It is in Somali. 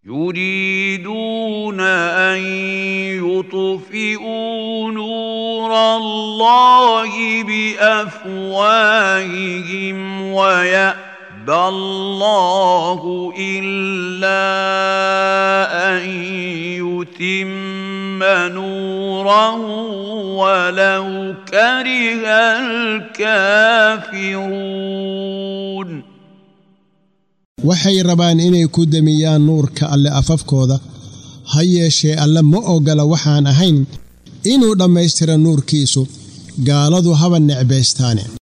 يريدون أن يطفئوا نور الله بأفواههم ويأبى الله إلا أن يتم نوره ولو كره الكافرون waxay rabaan inay ku demiyaan nuurka alle afafkooda ha yeeshee alle ma oggola waxaan ahayn inuu dhammaystira nuurkiisu gaaladu haba necbaystaane